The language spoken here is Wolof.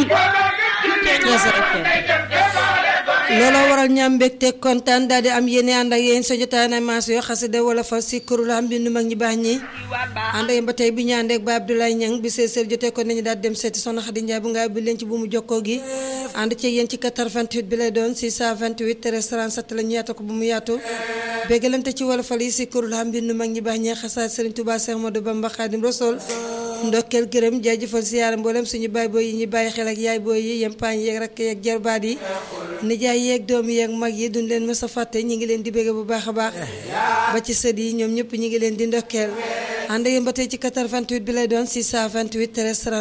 am looloo waral ñaam mbégte kontaan daal di am yéene ànd ak yéen sa jotaay na maas yoo xasida wala fa si kurul am bindu mag ñi baax ñi ànd ak yéen ba tey bi ñu àndeek ba Abdoulaye Niang bi see seer jotee ko nañu daal dem seeti soxna Xadi Njaay bu nga bi leen ci bu mu jokkoo gi ànd ci yéen ci 88 bi lay doon 628 37 la ñu yaatu ko bu mu yaatu béggalante ci wala fal yi si kurul am bindu mag ñi baax ñi xasaat Serigne Touba Cheikh Modou Bamba Khadim Rassoul ndokkeel gërëm jaajëfal siyaara mboolem suñu baay booy yi ñu bàyyi xel ak yaay booy yi yempaañ yeeg rakk yeeg jarbaat yi nijaay yeeg doom yeeg mag yi duñ leen mës a fàtte ñi ngi leen di bégge bu baax a baax ba ci sët yi ñoom ñëpp ñi ngi leen di ndokkeel ànd yéen ba tey ci 88 bi lay doon 628 13